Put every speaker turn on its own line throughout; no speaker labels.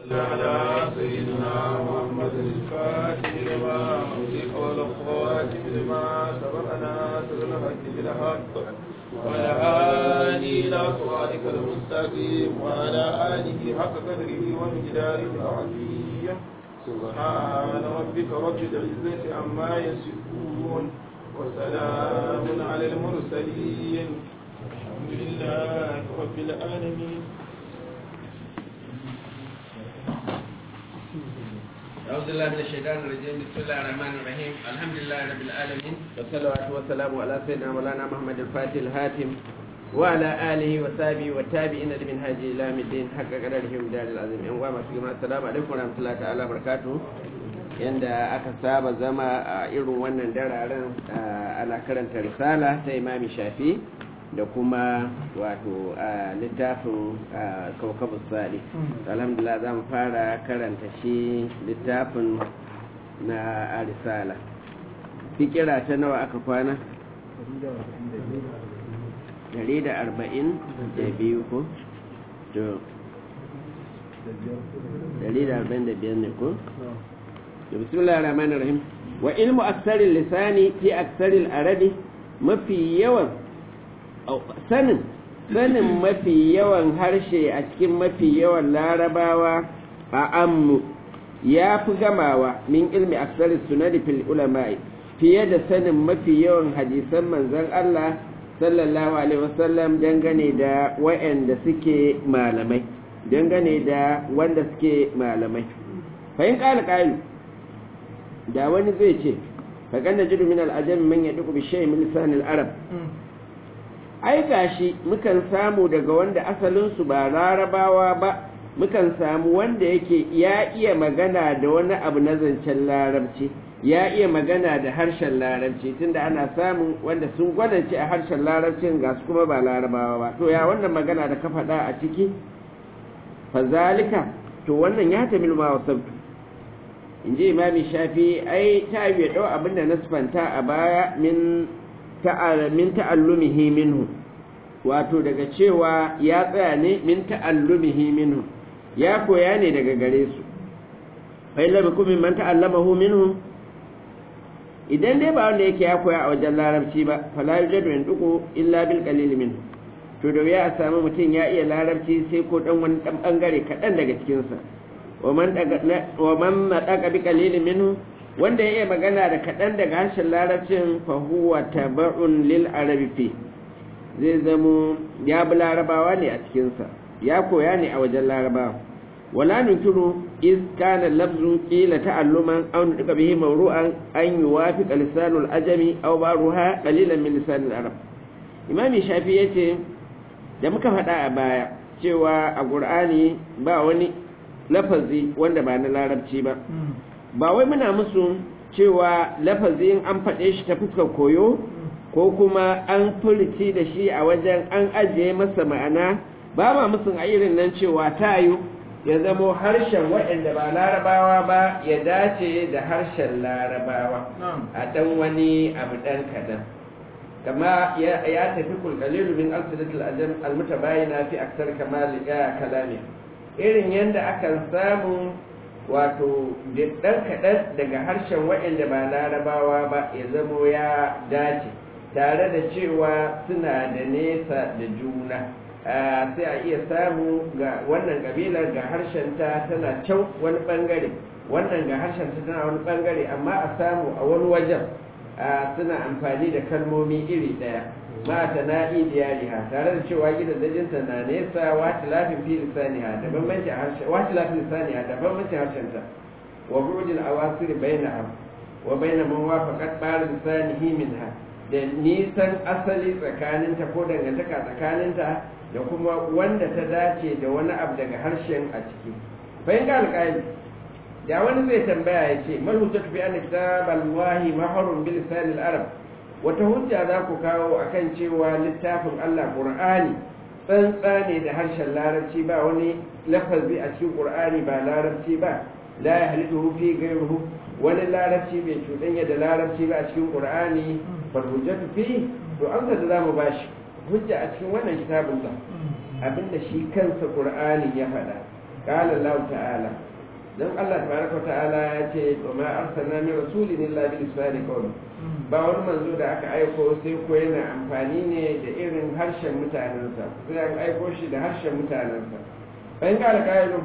على سيدنا محمد الفاتح لما أغلق والخواتم لما سبقنا سبق الحق بالحق وعلى آله إلى صراطك المستقيم وعلى آله حق قدره ومقداره العظيم سبحان ربك رب العزة عما يصفون وسلام على المرسلين الحمد لله رب العالمين
أعوذ بالله من الشيطان الرجيم بسم الله الرحمن الرحيم الحمد لله رب العالمين والصلاة والسلام على سيدنا مولانا محمد الفاتح الهاتم وعلى آله وصحبه والتابعين لمن هاجي إلى الدين حق قدرهم دار العظيم إن وما السلام عليكم ورحمة الله تعالى وبركاته yanda aka saba zama a irin wannan dararen ana karanta risala ta imami shafi da kuma wato a littafin kawkabu sali alhamdulillah za mu fara karanta shi littafin na risala fikira ta nawa aka kwana? 142 ko? to 145 ne ko? بسم الله الرحمن الرحيم وعلم أكثر اللسان في أكثر الأرد mafi yawan sanin sanin mafi yawan harshe a cikin mafi yawan larabawa a ammu ya fi gamawa min ilmi aksari sunani fil ulama'i fiye da sanin mafi yawan hadisan manzon Allah sallallahu alaihi wasallam dangane da wa'anda suke malamai dangane da wanda suke malamai fahim ƙala ƙalu da wani zai ce faƙan da jiru min al'ajam man ya duku bishai min lisanin arab ai gashi mukan samu daga wanda asalinsu ba larabawa ba mukan samu wanda yake ya iya magana da wani abu na zancen larabci ya iya magana da harshen larabci tunda ana samun wanda sun gwadance a harshen larabcin ga su kuma ba larabawa ba to ya wannan magana da ka faɗa a ciki fazalika to wannan ya tamil ma wasabtu in ji imami shafi ai ta yi ɗau abinda na sufanta a baya min ta'allumihi minhu wato daga cewa ya tsaya ne min ta'allumihi minhu ya koya ne daga gare su fai labi kuma man ta'allamahu minhu idan dai ba wanda yake ya koya a wajen larabci ba fala yujadu in duku illa bil qalil minhu to da ya samu mutum ya iya larabci sai ko dan wani dan bangare kaɗan daga cikinsa wa man naɗaka bi kalilin minhu wanda ya iya magana da kaɗan daga harshen larabcin fahuwa tabar'un lil arabi fi zai zamo ya bi larabawa ne a cikinsa ya koya ne a wajen larabawa wala nunkiru iz kana lafzu qila ta'alluman aw nuka bihi mawru'an an yuwafiq lisanul ajami aw baruha qalilan min lisanil arab imami shafi yace da muka faɗa a baya cewa a qur'ani ba wani lafazi wanda ba na larabci ba ba wai muna musu cewa lafazin an faɗe shi ta fuskar koyo ko kuma an furci da shi a wajen an ajiye masa ma'ana ba ma musu a irin nan cewa tayo ya zamo harshen waɗanda ba larabawa ba ya dace da harshen larabawa a ɗan wani abu ɗan kaɗan kama ya tafi kulkalilu min alsidatul ajam almutabayina fi aksar kamal ya kalami irin yadda akan samu wato ɗan kaɗan daga harshen waɗanda ba larabawa ba ya zamo ya dace tare da cewa suna da nesa da juna sai a iya samu ga wannan ƙabilar ga harshenta tana can wani ɓangare wannan ga harshenta tana wani ɓangare amma a samu a wani wajen suna amfani da kalmomi iri ɗaya ma ta na'i diyariha tare da cewa gidan dajinta na nesa wata lafin fi lisaniha da bambanci harshen wata lafin lisaniha da bambanci harshenta wa burjil awasir bainaha wa baina man wafaqat bar lisanihi minha da nisan asali tsakaninta ko dangantaka tsakaninta da kuma wanda ta dace da wani abu daga harshen a ciki bayan ga alƙali da wani zai tambaya ya ce mal hujjatu fi anna kitab al-wahi mahrun bil lisan al-arab wata hujja za ku kawo akan cewa littafin Allah Qur'ani tsantsa ne da harshen larabci ba wani lafazi a cikin Qur'ani ba larabci ba la yahlidu fi ghayrihi wani larabci bai cuɗanya da larabci ba a cikin Qur'ani fal hujjatu fi to an da zamu bashi hujja a cikin wannan kitabun sa abinda shi kansa Qur'ani ya faɗa qala Allah ta'ala dan Allah tabaraka ta'ala ya ce wa ma arsalna min rasulin illa bi lisani qawli ba wani manzo da aka aiko sai ko yana amfani ne da irin harshen mutanensa sai an aiko shi da harshen mutanensa bayan kala kayan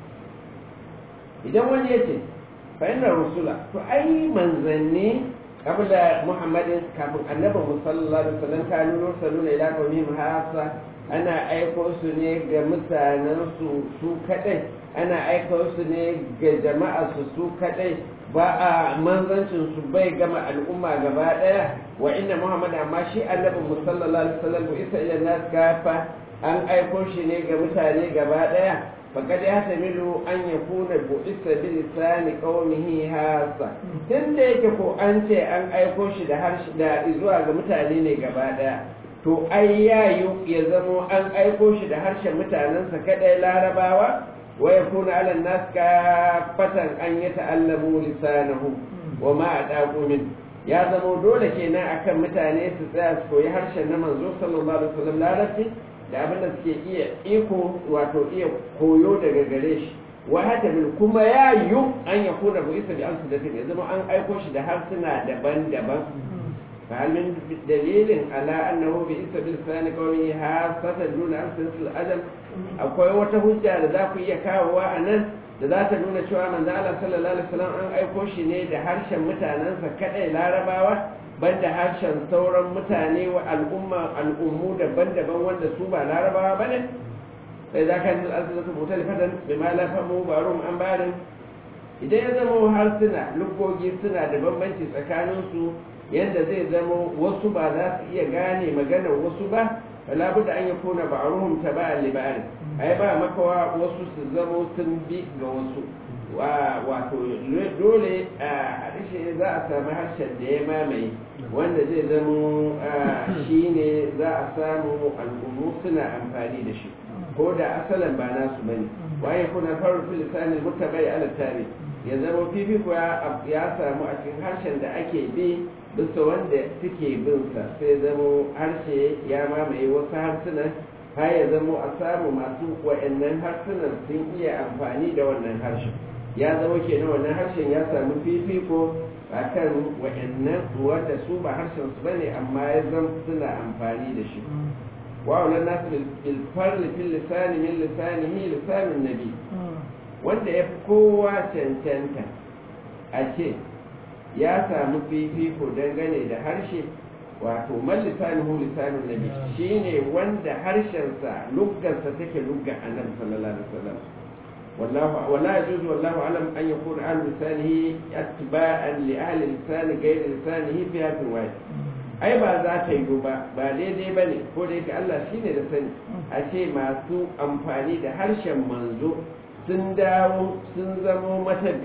idan wani ya ce fa'inna rusula to ai manzanni kabla muhammadin kafin annabi musallallahu alaihi wasallam kanu rusuluna ila qaumihim hasa ana aiko su ne ga mutanen su su kadai ana aiko su ne ga jama'a su su kadai ba a manzancin su bai gama al'umma gaba daya wa inna muhammad amma shi annabi musallallahu alaihi wasallam isa ila nas kafa an aiko shi ne ga mutane gaba daya فقد يحتمل أن يكون بؤس بلسان قومه هاسا tun da yake ko an ce an aiko shi da harshe da zuwa ga mutane ne gaba daya to ai yayu ya zamo an aiko shi da harshen mutanensa kadai larabawa wa yakuna ala nas kafatan an yata'allamu lisanahu wa ma adaqu min ya zamo dole kenan akan mutane su tsaya su koyi harshen na manzo sallallahu alaihi wasallam larabci da abin da suke iya iko wato iya koyo daga gare shi wa hata bil kuma ya yu an ya kuna bu isa bi an su da ya zama an aiko shi da harsuna daban-daban fa hal min dalilin ala annahu bi isa bil sani qawmi hasatan duna arsil adam akwai wata hujja da za ku iya kawowa a nan da za ta nuna cewa manzo Allah sallallahu alaihi wasallam an aiko shi ne da harshen mutanensa kadai larabawa banda harshen sauran mutane wa al'umma al'ummu daban-daban wanda su ba larabawa ba ne sai za ka yi al'adu su mutal fadan bai ma lafamu barum an barin idan ya zama harsuna lugogi suna da bambanci tsakaninsu yadda zai zama wasu ba za su iya gane maganar wasu ba wala da an yi kona ba'aruhum ta ba libari ai ba makawa wasu su zama sun bi ga wasu wato dole a harshe za a sami harshen da ya mamaye wanda zai zamo shi ne za a samu al'ummu suna amfani da shi ko da asalin ba nasu bane waye kuna faru fil lisanin mutabai ala tare ya zama fifiko ya samu a cikin harshen da ake bi bisa wanda suke bin sa sai zamo harshe ya mamaye wasu harsunan har ya zamo a samu masu wa'annan harsunan sun iya amfani da wannan harshen ya zama kenan wannan harshen ya samu fifiko a kan wa'annan wanda su ba harshen su bane amma ya zama suna amfani da shi wa'ulan nasu bilfarli fil lisani min lisanihi lisanin nabi wanda ya fi kowa cancanta a ce ya samu fifiko dangane da harshe wato man lisanihu lisanin nabi shine wanda harshensa luggansa take luggan annabi sallallahu alaihi wasallam والله ولا يجوز والله اعلم ان يكون اهل لسانه اتباعا لاهل لسان غير لسانه في هذا الواحد ai ba za ta yiwu ba ba daidai ba ne ko da yake Allah shi ne da sani a ce masu amfani da harshen manzo sun dawo sun zamo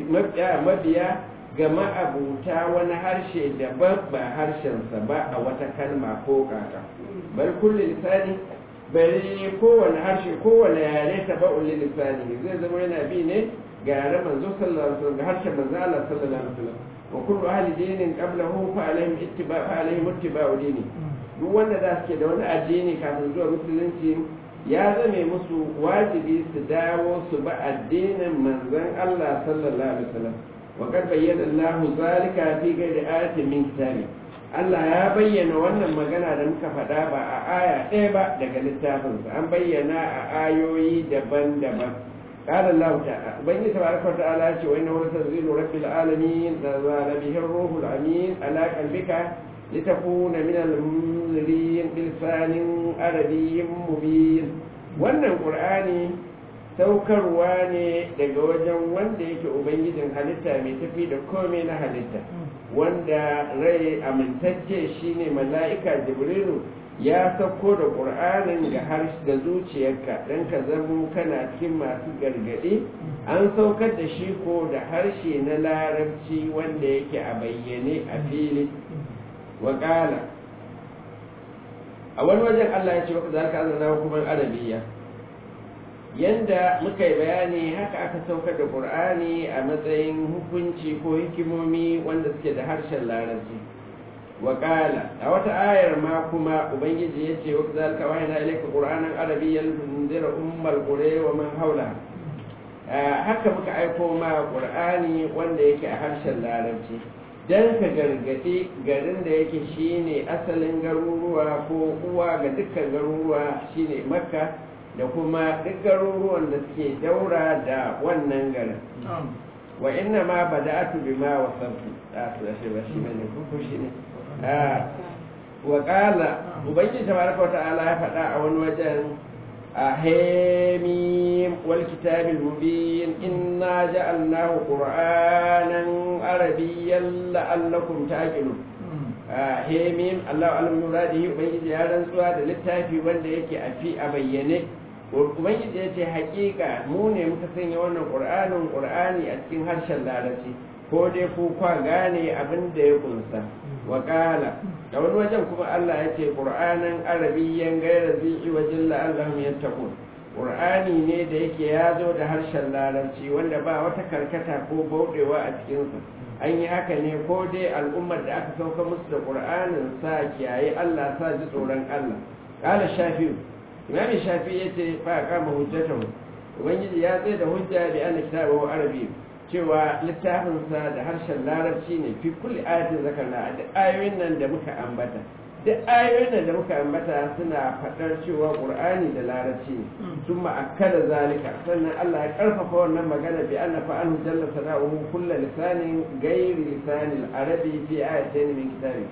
mabiya ga ma'abuta wani harshe daban ba harshensa ba a wata kalma ko kaka bal kulli lisani bari kowane harshe kowane yare ta ba'un lisani zai zama yana bi ne ga yare manzo sallallahu alaihi wasallam ga harshen manzo Allah sallallahu alaihi wasallam wa kullu ahli dinin qablahu fa alaihim ittiba fa alaihim ittiba'u dini duk wanda da suke da wani addini kafin zuwa musulunci ya zame musu wajibi su dawo su ba addinin manzon Allah sallallahu alaihi wasallam wa qad bayyana Allahu zalika fi ghairi ayatin min kitabi Allah ya bayyana wannan magana da muka faɗa ba a aya ɗaya ba daga littafinsa an bayyana a ayoyi daban-daban قال الله تعالى بين تبارك وتعالى وإنه لتنزيل رب العالمين نزل به الروح الأمين على قلبك لتكون من المنذرين بلسان عربي مبين wannan qur'ani saukarwa ne daga wajen wanda yake ubangijin halitta mai tafi da komai na halitta wanda rai amintacce shine mala'ika jibrilu ya sauko da ƙur'anin ga harshe da zuciyarka don ka zamo kana cikin masu gargaɗi an saukar da shi ko da harshe na larabci wanda yake a bayyane a fili waƙala a wani wajen allah ya ce maka za ka azana hukumar arabiya yanda muka yi bayani haka aka saukar da ƙur'ani a matsayin hukunci ko hikimomi wanda suke da harshen larabci waƙala a wata ayar ma kuma ubangiji ya ce wakil zalika wa yana ilaika ƙur'anin arabiyyan tunzira ummal qura wa man haula haka muka aiko ma qur'ani wanda yake a harshen larabci dan ka gargadi garin da yake shine asalin garuruwa ko uwa ga dukkan garuruwa shine makka da kuma duk garuruwan da suke daura da wannan garin wa inna ma bada'atu bima wasaftu a to da shi ba shi bane ko shi ne wa qala ubangiji tabaraka wa ta'ala ya faɗa a wani wajen حميم والكتاب المبين إنا جعلناه قرآنا عربيا لعلكم تعقلون حميم الله أعلم مراده وبنجي يا رنسوا da littafi wanda yake a fi a bayyane ubangiji ya ce hakika mu ne muka sanya wannan qur'anin qur'ani a cikin harshen larabci ko dai ku kwa gane abin da ya kunsa wa qala da wani wajen kuma Allah ya ce qur'anan arabiyyan gaira zi'i wajen la'allahum yattaqun qur'ani ne da yake ya zo da harshen larabci wanda ba wata karkata ko bauɗewa a cikinsa an yi haka ne ko dai al'ummar da aka sauka musu da qur'anin sa kiyaye Allah sa ji tsoron Allah qala shafi'u imam shafi yace fa kama hujjatahu ubangiji ya tsaye da hujja bi anna kitabahu arabi cewa littafinsa da harshen larabci ne fi kulli ayatin zakarna duk ayoyin nan da muka ambata duk ayoyin nan da muka ambata suna faɗar cewa qur'ani da larabci ne sun ma'akkada zalika sannan Allah ya karfafa wannan magana bi anna fa anhu jalla sana'uhu kullu lisanin ghairi lisanil arabi fi ayatin min kitabi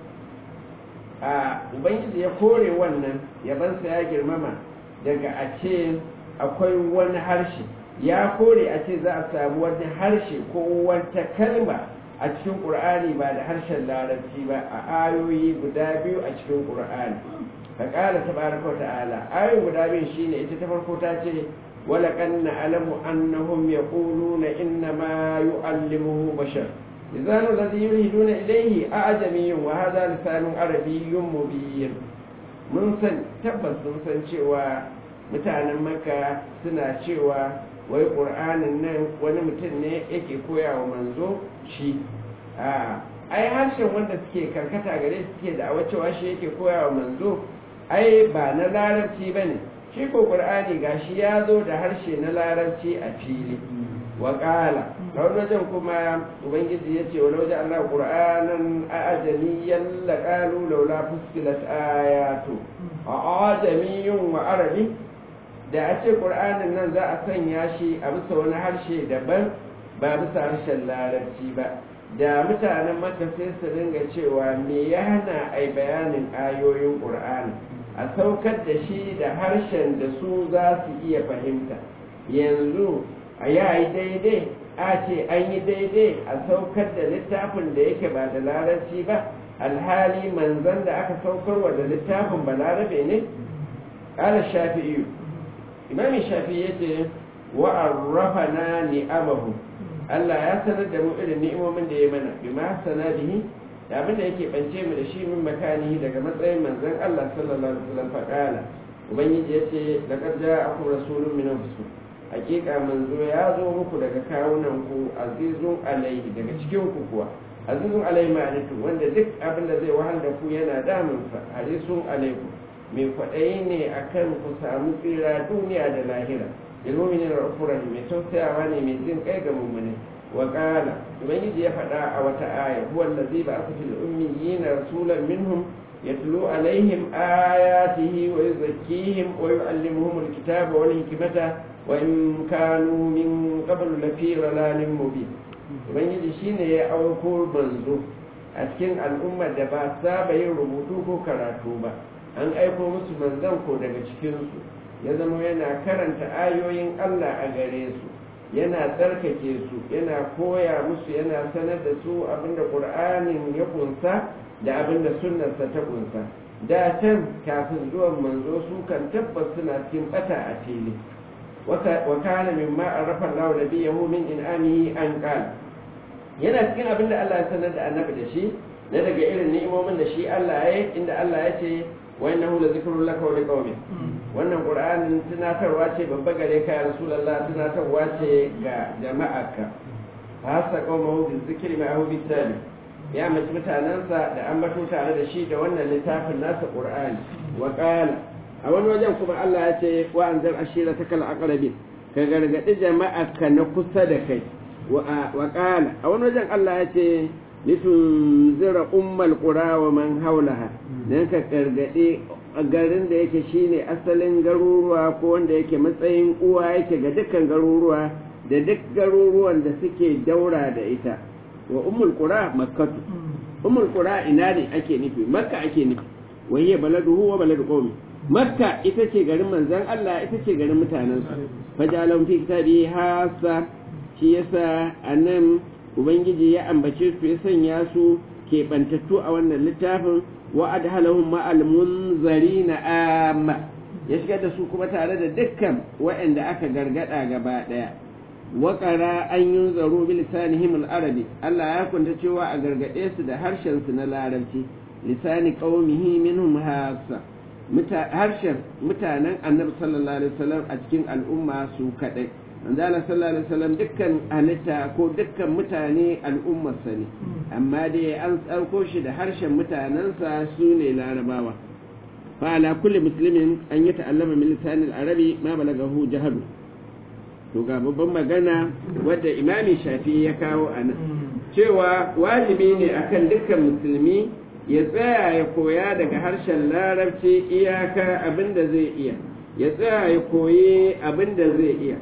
a ubangiji ya kore wannan yabansa ya girmama daga a ce akwai wani harshe ya kore a ce za a samu wani harshe ko wata kalma a cikin ƙur'ani ba da harshen larabci ba a ayoyi guda biyu a cikin ƙur'ani ka ƙara ta baraka wa ta'ala ayoyi guda biyu shine ita ta farko ta ce wala kanna alamu annahum yaquluna inna ma yu'allimuhu bashar لسان الذي يلهدون إليه أعجمي وهذا لسان عربي مبين mun san tabbas sun san cewa mutanen maka suna cewa wai ƙur'anin nan wani mutum ne yake koya wa manzo shi a ai harshen wanda suke karkata gare su suke da cewa shi yake koya wa manzo ai ba na larabci ba ne shi ko ƙur'ani gashi ya zo da harshe na larabci a fili wa ƙala a wani wajen kuma ubangiji ya ce wani wajen allah ƙur'anan a ajamiyan laƙalu laula fuskilat ayatu a ajamiyyun wa arabi da a ce ƙur'anin nan za a sanya shi a bisa wani harshe daban ba bisa harshen larabci ba da mutanen maka sai su ringa cewa me ya hana a bayanin ayoyin ƙur'ani a saukar da shi da harshen da su za su iya fahimta yanzu a yayi daidai a ce an yi daidai a saukar da littafin da yake ba da larabci ba alhali manzan da aka saukarwa da littafin ba larabe ne ƙala shafi'iyu imamin shafi ya ce wa'arrafa na ni'amahu Allah ya sanar da mu irin ni'imomin da ya mana bi ma sana bihi da abin da yake bance mu da shi min makani daga matsayin manzon Allah sallallahu alaihi wasallam faqala ubangiji ya ce laqad ja'akum rasulun min anfusikum hakika manzo ya zo muku daga kawunan ku azizun alaihi daga cikin ku kuwa azizun alaihi ma'anatu wanda duk abin da zai wahal da ku yana damun sa harisun alaikum mai kwaɗayi ne akan ku samu tsira duniya da lahira ilmuminin rafuran mai tausayawa ne mai jin kai ga mummune wa qala ubangiji ya faɗa a wata aya huwa allazi ba'atha fil ummiyina rasulan minhum yatlu alaihim ayatihi wa yuzakkihim wa yu'allimuhum alkitaba wal hikmata wa in kanu min qablu lafi dhalalin mubin ubangiji shine ya auko manzo a cikin al'ummar da ba saba yin rubutu ko karatu ba an aiko musu manzon ko daga cikinsu ya zama yana karanta ayoyin Allah a gare su yana tsarkake su yana koya musu yana sanar da su abinda ƙur'anin ya kunsa da abinda sunnarsa ta kunsa da can kafin zuwan manzo su kan tabbas suna cikin bata a fili wa kana mimma arafa Allah nabiyahu min in'amihi an qala yana cikin abinda Allah ya sanar da annabi da shi na daga irin ni'imomin da shi Allah ya yi inda Allah ya ce wa innahu la zikrun laka wa liqaumik wannan qur'anin tunatarwa ce babba gare ka ya rasulullah tunatarwa ce ga jama'arka fa hasa qaumahu bi zikri ma hu bitali ya mace mutanansa da an bato tare da shi da wannan littafin nasa qur'ani wa qala a wani wajen kuma Allah ya ce wa anzar ashiratakal aqrabin ka gargaɗi jama'a ka na kusa da kai wa ƙala a wani wajen Allah ya ce litunzira ummal qura wa man haulaha dan ka gargaɗi garin da yake shine asalin garuruwa ko wanda yake matsayin uwa yake ga dukkan garuruwa da duk garuruwan da suke daura da ita wa ummul qura makkatu ummul qura ina ne ake nufi makka ake nufi wa hiya baladuhu wa baladu qaumi makka ita ce garin manzon Allah ita ce garin mutanensa fajalan fi kitabi hasa shi yasa anan ubangiji ya ambace su ya sanya su keɓantattu a wannan littafin wa adhalahum ma'al munzarina amma ya shigar da su kuma tare da dukkan waɗanda aka gargada gaba ɗaya waƙara an yi zaro bi lisanihim al-arabi Allah ya kunta cewa a gargaɗe su da harshen su na larabci lisani qaumihi minhum hasa harshen mutanen annabi sallallahu alaihi wasallam a cikin al'umma su kadai manzala sallallahu alaihi wasallam dukkan halitta ko dukkan mutane al'ummarsa ne amma dai an tsarko shi da harshen mutanensa su ne larabawa fa ala kulli muslimin an yi ta'allama min lisanil arabi ma balagahu jahalu to ga babban magana wadda imami shafi ya kawo a nan cewa wajibi ne akan dukkan musulmi ya tsaya ya koya daga harshen larabci iyaka abin da zai iya ya tsaya ya koyi abin da zai iya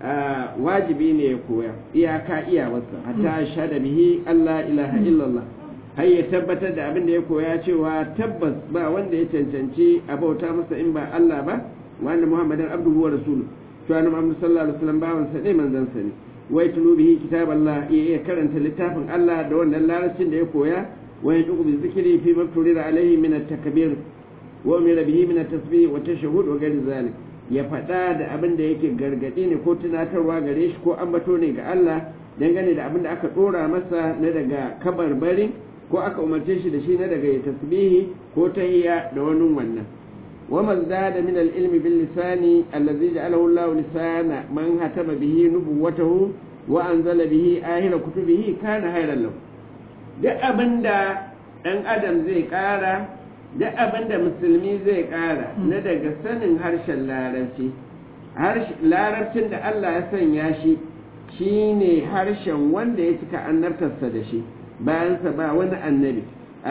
wajibi ne ya koya iyaka iyawarsa hatta shada bihi Allah ilaha illallah har ya tabbatar da abin da ya koya cewa tabbas ba wanda ya cancanci a bauta masa in ba Allah ba wanda Muhammadan abduhu wa rasuluhu to annabi Muhammad sallallahu alaihi wasallam bawan sa ne manzon sa ne wai tulu bihi kitaballah ya karanta littafin Allah da wannan larabcin da ya koya wa yaduqu bi zikri fi mafturira alaihi min at-takbir wa umira bihi min at-tasbih wa tashahhud wa ghairi zalik ya faɗa da abin da yake gargaɗi ne ko tunatarwa gare shi ko ambato ne ga Allah dangane da abin da aka ɗora masa na daga kabarbari ko aka umarce shi da shi na daga ya tasbihi ko tahiyya da wani wannan wa man zada min al-ilmi bil lisani allazi ja'alahu Allah lisana man hatama bihi nubuwatahu wa anzala bihi ahira kutubihi kana hayran lahu duk abinda dan adam zai ƙara duk abin da musulmi zai ƙara na daga sanin harshen larabci larabcin da Allah ya sanya shi shi ne harshen wanda ya cika annabtarsa da shi bayansa ba wani annabi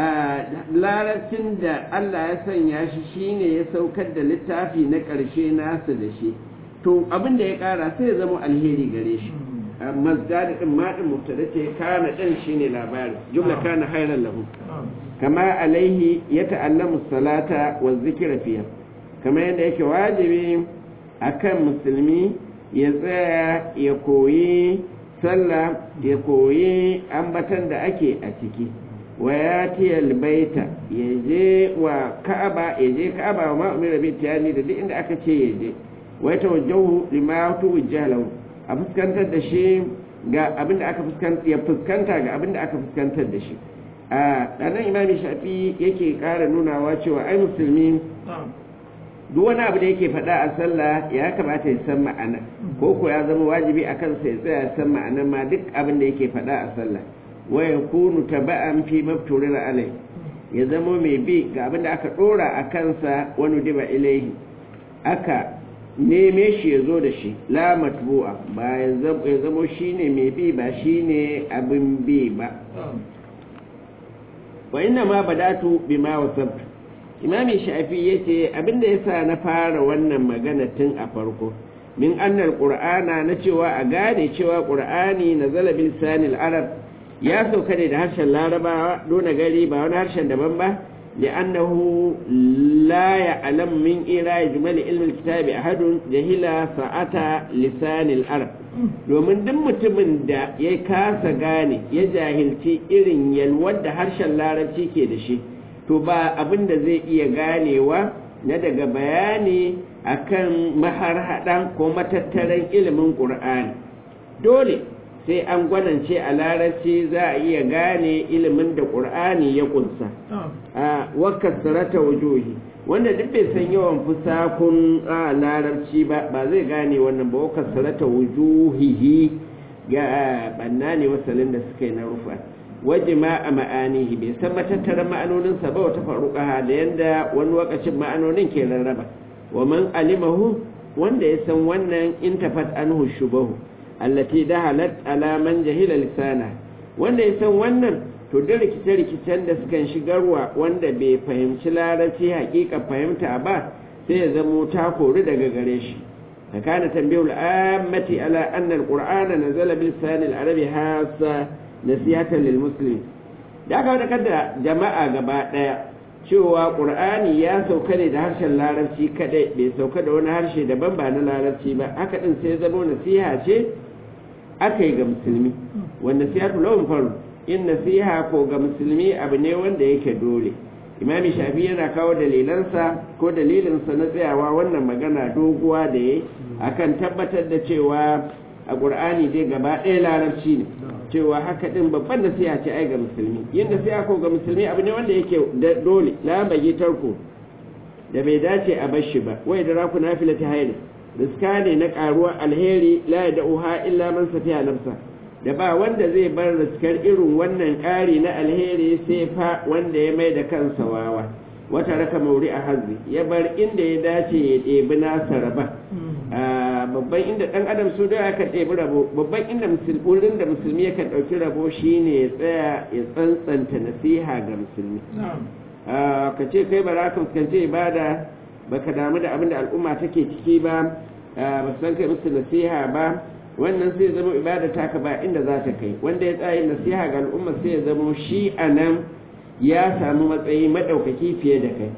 larabcin da Allah ya sanya shi shi ne ya saukar da littafi na ƙarshe nasa da shi to abin da ya ƙara sai ya zama alheri gare shi mazdada din maɗin mubtada ce kana ɗin shine labari jumla kana hairan lahu kama alaihi ya ta'allamu salata wa zikira fiya kama yadda yake wajibi akan musulmi ya tsaya ya koyi sallah ya koyi ambatan da ake a ciki wa ya tiyal baita ya je wa ka'aba ya je ka'aba wa ma'umira bi tiyani da duk inda aka ce ya je wa ta wajahu lima tuwajjaha lahu a fuskantar da shi ga abin da aka fuskanta ya fuskanta ga abin da aka fuskantar da shi a ɗanan imami shafi yake ƙara nunawa cewa ai musulmi duk wani abu da yake faɗa a sallah ya kamata ya san ma'ana ko ko ya zama wajibi a kansa ya tsaya ya san ma'ana ma duk abin da yake faɗa a sallah wa ya kunu taba'an fi mafturira alai ya zama mai bi ga abin da aka ɗora a kansa wani diba ilaihi aka neme shi ya zo da shi la matbu'a ba ya zama shi ne mai bi ba shi ne abin bi ba wa inna ma badatu bima wasabtu imami shafi yace abinda yasa na fara wannan magana tun a farko min annal qur'ana na cewa a gane cewa qur'ani nazala bil sanil arab ya sauka ne da harshen larabawa dona gari ba wani harshen daban ba لأنه لا يعلم من إيراء جمل علم الكتاب أحد جهل ساعة لسان العرب domin duk mutumin da ya kasa gane ya jahilci irin yalwar da harshen larabci ke da shi to ba abin da zai iya ganewa na daga bayani akan maharhaɗan ko matattaran ilimin ƙur'ani dole sai an gwanance a larabci za a iya gane ilimin da ƙur'ani ya kunsa a wakasarata wujuhi wanda duk bai san yawan fusakun a larabci ba ba zai gane wannan ba wakasarata wujuhihi ga banna ne wasalin da suka yi na rufa waje ma a ma'anihi bai san matattaran ma'anoninsa ba wata faruƙa da yanda wani wakacin ma'anonin ke rarraba wa man alimahu wanda ya san wannan intafat anhu shubahu allati dahalat ala man jahila lisana wanda ya san wannan to da rikice-rikicen da sukan shigarwa wanda bai fahimci larabci hakika fahimta ba sai ya zamo ta kori daga gare shi فكان تنبيه الآمة على أن القرآن نزل بلسان العربي هاسا نسيئة للمسلمين da aka wadda kada jama'a gaba ɗaya cewa ƙur'ani ya sauka ne da harshen larabci kaɗai bai sauka da wani harshe daban ba na larabci ba haka ɗin sai zama nasiha ce aka yi ga musulmi wanda nasiha lawan faru in nasiha ko ga musulmi abu ne wanda yake dole imami shafi yana kawo dalilansa ko dalilinsa na tsayawa wannan magana doguwa da ya akan tabbatar da cewa a ƙur'ani dai gaba ɗaya larabci ne cewa haka ɗin babban nasiha ce ai ga musulmi yin nasiha ko ga musulmi abu ne wanda yake dole la bagi tarko da bai dace a bar shi ba wai da raku nafila ta haini riska ne na ƙaruwar alheri la ya da'uha illa man safiya nafsa da ba wanda zai bar riskar irin wannan ƙari na alheri sai fa wanda ya mai da kansa wawa wata raka mauri a hazzi ya bar inda ya dace ya ɗebi nasa raba babban inda ɗan adam su da aka ɗebi rabo babban inda wurin da musulmi yakan ɗauki rabo shine ya tsaya ya tsantsanta nasiha ga musulmi ka ce kai ba za ka fuskanci ibada baka damu da abin da al'umma take ciki ba ba san kai musu nasiha ba wannan sai zama ibada taka ba inda za ta kai wanda ya tsaye nasiha ga al'umma sai ya zama shi a nan ya samu matsayi maɗaukaki fiye da kai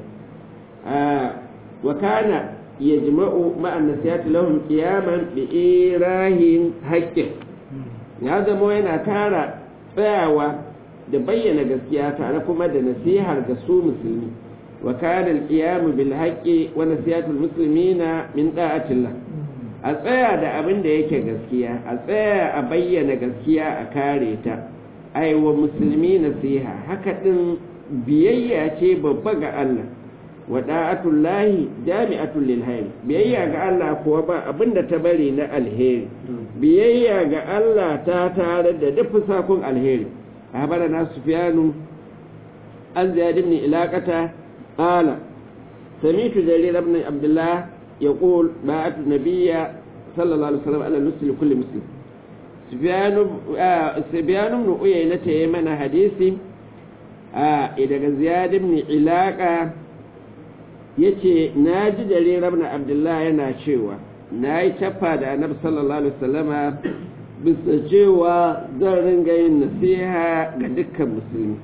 wa kana ya jima'u ma'an nasihati lahum qiyaman bi irahin haqqin ya zama yana tara tsayawa da bayyana gaskiya tare kuma da nasihar ga su musulmi wa kana al-qiyam bil haqqi wa nasihatul muslimina min da'atillah a tsaya da abin da yake gaskiya a tsaya a bayyana gaskiya a kare ta aiwa musulmi nasiha haka din biyayya ce babba ga Allah wa da'atullahi jami'atul lil hayr biyayya ga Allah kuwa ba abin da ta bari na alheri biyayya ga Allah ta tare da duk sakon alheri na sufyanu an ziyad ibn ilaqata qala سمعت جرير بن عبد الله يقول باعت النبي صلى الله عليه وسلم على نصف لكل مسلم سفيان سفيان بن عيينة يمن حديثي إذا زياد بن علاقة yace na ji jarir ibn abdullah yana cewa na yi tafa da annabi sallallahu alaihi wasallama bisa cewa zan ringa yin nasiha ga dukkan musulmi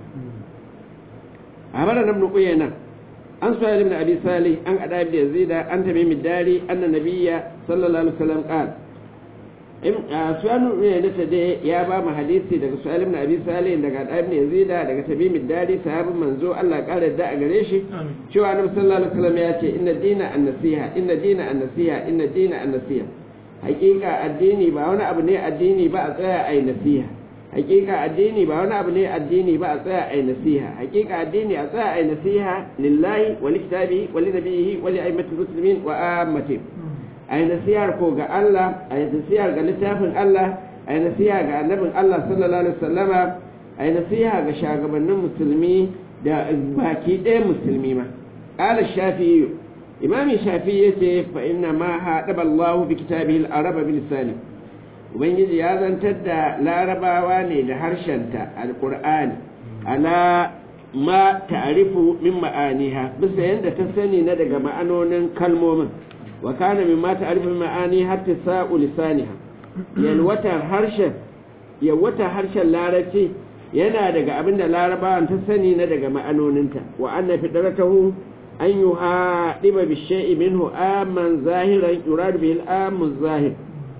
a mara nan uyayna an suhail ibn abi salih an ada ibn yazid an tamim dari anna nabiyya sallallahu alaihi wasallam qala in suhail ibn yazid da ya ba mu hadisi daga suhail ibn abi salih daga ada ibn yazid daga tamim dari sahabin manzo Allah kare da a gare shi cewa annabi sallallahu alaihi wasallam ya ce inna dina an-nasiha inna dina an-nasiha inna dina an-nasiha hakika addini ba wani abu ne addini ba a tsaya ai nasiha hakika addini ba wani abu ne addini ba a tsaya ai nasiha hakika addini a tsaya ai nasiha lillahi wa likitabi wa linabihi wa li aimatul muslimin wa ammati ai nasiha ko ga Allah ai nasiha ga littafin Allah ai nasiha ga annabin Allah sallallahu alaihi wasallama ai nasiha ga shagabannin musulmi da baki ɗaya musulmi ma qala shafi'i imami shafi'i yace fa inna ma hadaba Allah bi kitabihi al-araba bi lisani ubangiji ya zantar da larabawa ne da harshenta alkur'ani ala ma ta'rifu min ma'aniha bisa yadda ta sani na daga ma'anonin kalmomin wa kana min ma ta'rifu min ma'ani hatta sa'u lisaniha yalwatar harshen yalwatar harshen larabci yana daga abin da larabawan ta sani na daga ma'anoninta wa anna fitratahu an yuhadiba bi shay'in minhu amman zahiran yurad bihi al-amu zahir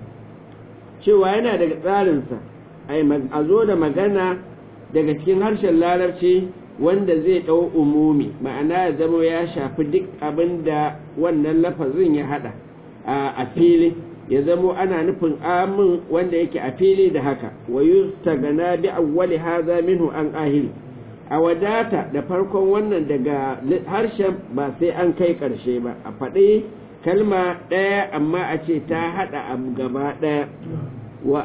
cewa yana daga tsarinsa a zo da magana daga cikin harshen larabci wanda zai ɗau umumi ma'ana ya zama ya shafi duk abin da wannan lafazin ya haɗa a fili ya zamo ana nufin amin wanda yake a fili da haka wa gana bi awwali haza minhu an ahili a wadata da farkon wannan daga harshen ba sai an kai ƙarshe ba a faɗi kalma ɗaya amma a ce ta haɗa abu gaba ɗaya wa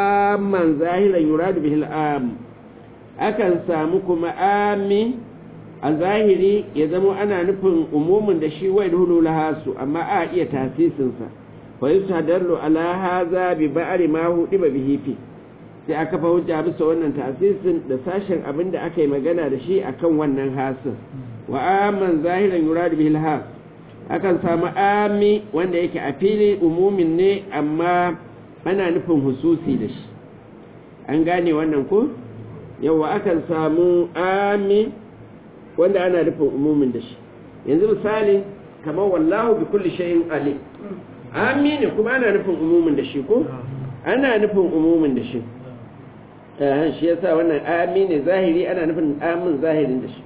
amman zahiran yuradu bihil am akan samu kuma ami a zahiri ya zama ana nufin umumin da shi wai hulu lahasu amma a iya tasisinsa fa yustadallu ala hadha bi ba'ri ma hudiba bihi fi sai aka fa hujja bisa wannan tasisin da sashen abin da aka yi magana da shi akan wannan hasin wa aman zahiran yuradu bihi alhas akan samu ami wanda yake a fili umumin ne amma ana nufin hususi da shi an gane wannan ko yawa akan samu ami wanda ana nufin umumin da shi yanzu misali kamar wallahu bi kulli shay'in alim ami ne kuma ana nufin umumin da shi ko ana nufin umumin da shi eh shi yasa wannan ami ne zahiri ana nufin amin zahirin da shi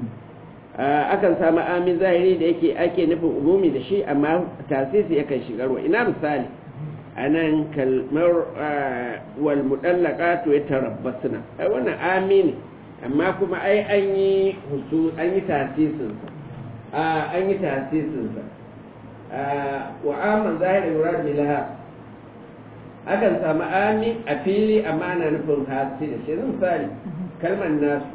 akan samu amin zahiri da yake ake nufin umumi da shi amma tasisi yakan shigarwa ina misali anan kalmar wal mudallaqatu yatarabbasna ai wannan amini amma kuma ai an yi husu an yi tasisin sa an yi tasisin sa wa aman zahirin yurad bilaha akan samu ami a fili amma ana nufin hasi da shi misali kalmar nasu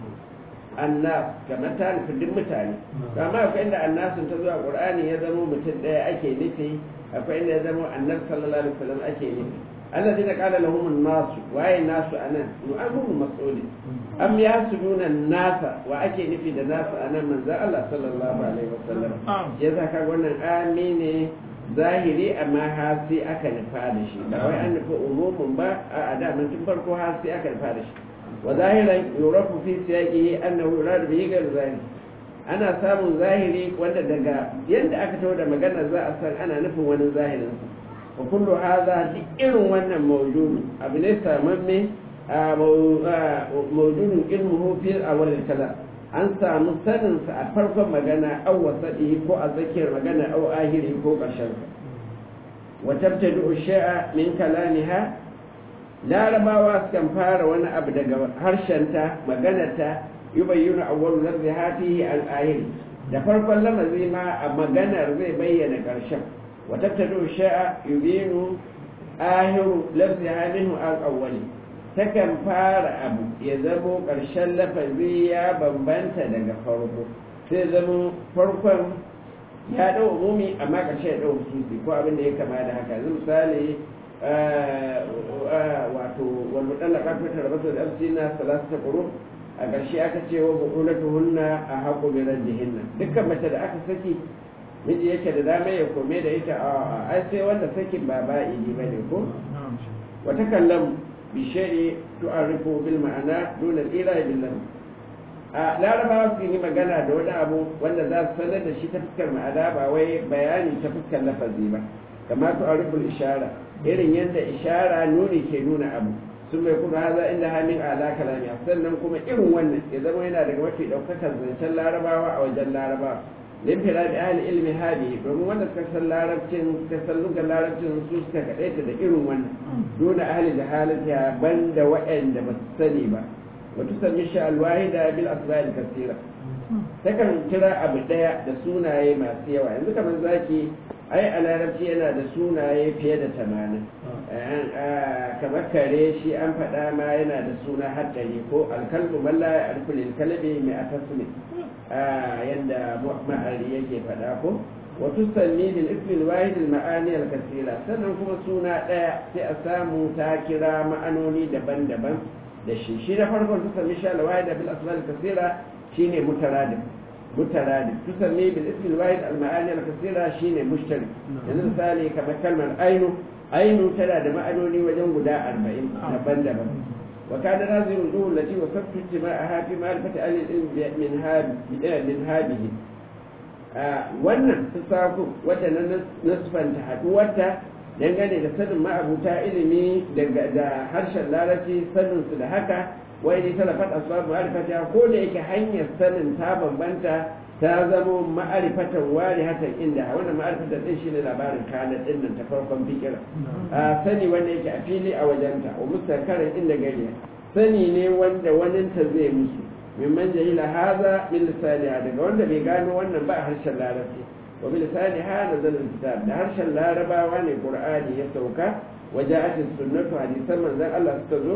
annas kamar ta nufi duk mutane amma akwai inda annasun ta zuwa qur'ani ya zama mutum ɗaya ake nufi akwai inda ya zama annar sallallahu alaihi wasallam ake nufi Allah zai qala lahum an-nasu waye nasu anan mu'amun mas'ulin am yasuduna nasa wa ake nufi da nasu anan manzo Allah sallallahu alaihi wasallam yasa kaga wannan amine zahiri amma hasi aka nufa da shi ba wai an nufi umumin ba a da mun tun farko hasi aka nufa da shi وظاهرا يعرف في سياقه أنه يراد به غير ذلك ana samun zahiri wanda daga yadda aka tawo da magana za a san ana nufin wani zahirin sa wa kullu hadha duk irin wannan mawjudu abu ne samamme a mawjudun ilmuhu fi awwal kalam an samu sanin sa a farkon magana aw wasadi ko a zakiyar magana aw ahiri ko karshen sa wa tabtadu shay'a min kalamiha larabawa sukan fara wani abu daga harshenta maganarta yi bayyana a wani zarzi hatihi al'ahiri da farkon lamazi ma a maganar zai bayyana ƙarshen wata tado sha'a yubinu ahiru lafzi hamihu an awwali takan fara abu ya zamo ƙarshen lafazi ya bambanta daga farko sai zamo farkon ya ɗau umumi amma ƙarshe ya ɗau hususi ko abin da ya kama da haka misali wato wal mutallaqat fi tarbatu al amsina salasata qurun a ƙarshe aka ce wa buqulatuhunna a haqqu bi raddihinna dukkan mace da aka saki miji yake da dama ya kome da ita a ai sai wanda sakin ba ba'idi bane ko wa takallam bi shay'i tu'arifu bil ma'ana dun al ila bil lam a larabawa su yi magana da wani abu wanda za su sanar da shi ta fuskar ma'ana ba wai bayani ta fuskar lafazi ba kamar tu'ariful ishara irin yadda ishara nuni ke nuna abu sun bai kuma haza inda hamin ala kalami sannan kuma irin wannan ya zama yana daga mafi daukakar zancen larabawa a wajen larabawa limfira da ahli ilmi hadi domin wanda suka san larabcin suka san lugar larabcin su suka kadaita da irin wannan dole ahli jahalatiya banda waɗanda ba su sani ba wata sami sha alwahida bil asba'il kasira takan kira abu daya da sunaye masu yawa yanzu kamar zaki ai a larabci yana da sunaye fiye da tamanin kamar kare shi an faɗa ma yana da suna haɗari ko alkalbu malla ya alkulil kalbi mai a tasmi yadda ma'ari yake faɗa ko wato sanni bil ismil wahid al ma'ani al kasira sannan kuma suna ɗaya sai a samu ta kira ma'anoni daban-daban da shi shi na farkon su sami sha al wahid bil asma al kasira shine mutaradif مترادف تسمي بالاسم الواحد المعاني الكثيرة شين مشترك يعني مثالي كما كلمة عين عين تلا دم أنوني وجن غدا أربعين نبن دبن وكان هذه الوجوه التي وصفت اجتماعها في معرفة أهل العلم من هاب من هذه wannan su sako wadda na nasfanta haɗuwarta dangane da sanin ma'abuta ilimi da harshen larabci saninsu da haka wai ne talafat asbab ma'rifata ko da yake hanyar sanin ta bambanta ta zamo ma'arifatan wari hatan inda wannan ma'arifatan din shine labarin kana din nan ta farkon fikira a sani wanda yake a fili a wajenta wa mustakarin inda gari sani ne wanda waninta zai musu mimman jahila haza min lisaniha daga wanda bai gano wannan ba a harshen larabci wa bi lisaniha nazal kitab da harshen larabawa ne qur'ani ya sauka وجاءت السنة حديث من ذا الله استزو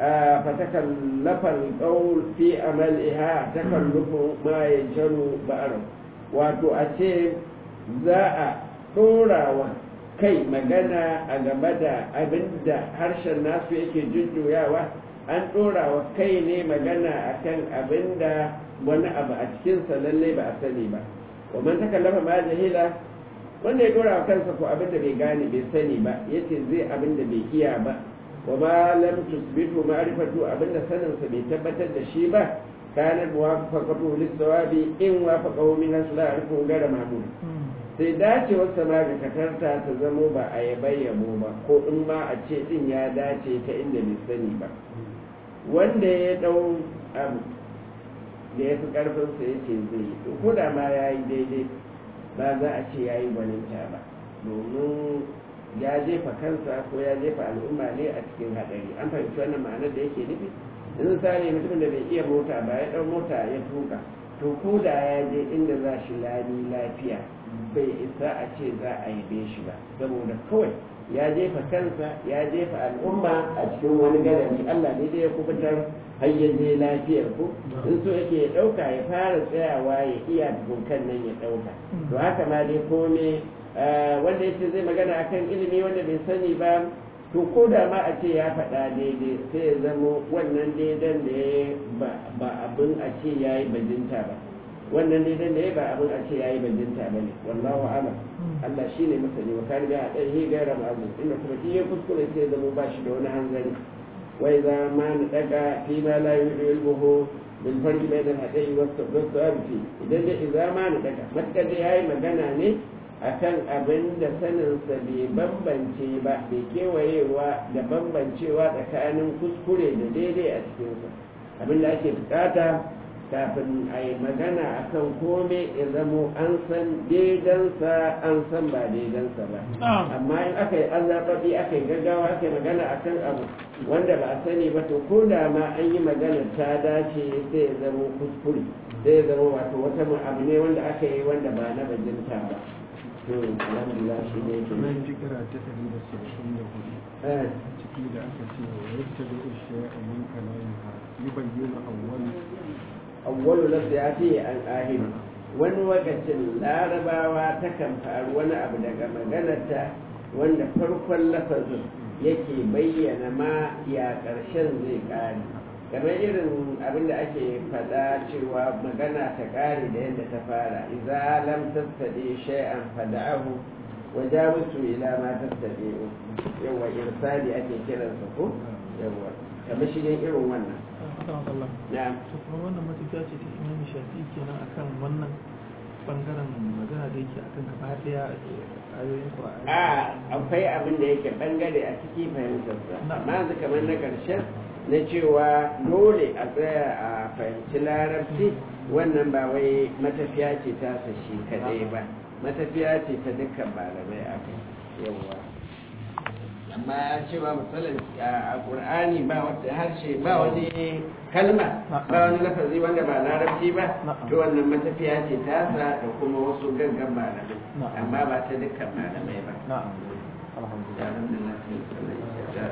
فتكلف القول في عملها تكلف ما يجر بأره wato a ce za a ɗora wa kai magana a game da abin da harshen nasu yake jujjuyawa an ɗora wa kai ne magana a kan abin da wani abu a cikinsa lallai ba a sani ba wa man takallama ma jahila wanda ya ɗora wa kansa ko abin da bai gane bai sani ba yace zai abin da bai iya ba wa ma lam tusbitu ma'rifatu abin da saninsa bai tabbatar da shi ba كانت موافقته للثواب إن وافقه من أصل عرفه غير معمول sai dacewarsa ma ga katarta ta zamo ba a yabai yabo ba ko in ma a ce din ya dace ta inda bai sani ba wanda ya dau abu da ya fi karfinsa ya ce zai yi to ko da ma ya yi daidai ba za a ce ya yi gwaninta ba domin ya jefa kansa ko ya jefa al'umma ne a cikin haɗari an fahimci wannan ma'anar da yake nufi in sani mutumin da bai iya mota ba ya ɗau mota ya tuka to ko da ya je inda za shi lami lafiya bai isa a ce za a yabe shi ba saboda kawai ya jefa kansa ya jefa al'umma a cikin wani gadari Allah ne dai ya kubutar har ya je lafiyar ku in so yake ya ɗauka ya fara tsayawa ya iya kan nan ya ɗauka to haka ma dai kome wanda ya ce zai magana akan ilimi wanda bai sani ba to ko da ma a ce ya faɗa daidai sai ya zama wannan daidan da ya ba abin a ce ya yi bajinta ba wannan daidan da ya ba abin a ce ya yi bajinta ba ne wallahu alam Allah shi ne masani wa kan biya ɗan hi gaira ma'azin inda kuma shi ya kuskure sai ya zama ba shi da wani hanzari wai za ma na ɗaga fi ma la yudu ilmuhu bil farqi bayna al-hada'i was sabbi idan da idza ma na ɗaga matkar da yayi magana ne akan abin da saninsa bai bambance ba bai kewayewa da bambancewa tsakanin kuskure da daidai a cikinsa abin da ake bukata kafin a yi magana akan kome ya zamo an san daidansa an san ba daidansa ba amma in aka yi azababi aka yi gaggawa aka yi magana akan abu wanda ba a sani ba to ko da ma an yi magana ta dace sai ya zamo kuskure sai ya zama wato wata abu ne wanda aka yi wanda ba na bajinta ba alhamdulillah shi ne yake
nan jikira ta ɗari da saba'in da hudu ciki da aka ce wa yadda da ushe a min kalamin ha yi bayyana awwal
awwalu nasihati an ahid wani lokacin larabawa takan faru wani abu daga maganarta wanda farkon lafazin yake bayyana ma ya ƙarshen zai ƙare kamar irin abin da ake faɗa cewa magana ta ƙare da yadda ta fara idza lam tattadi shay'an fada'ahu wa jawisu ila ma tattabi'u yawa irsali ake kiransa ko yawa kamar shigen irin wannan na'am
to kuma wannan matafiya ce ta imani shafi kenan akan wannan bangaren magana da yake akan gaba daya ayoyin qur'ani
a akwai abin da yake bangare a ciki fahimtarsa amma yanzu kamar na ƙarshen na cewa dole a tsaya a fahimci larabci wannan ba wai matafiya ce ta shi kadai ba matafiya ce ta dukkan malamai a kai yawwa amma cewa misalin a ƙur'ani ba wata harshe ba wani kalma ba wani lafazi wanda ba larabci ba to wannan matafiya ce tasa da kuma wasu gaggan malamai amma ba ta dukkan malamai ba
na'am alhamdulillah
alhamdulillah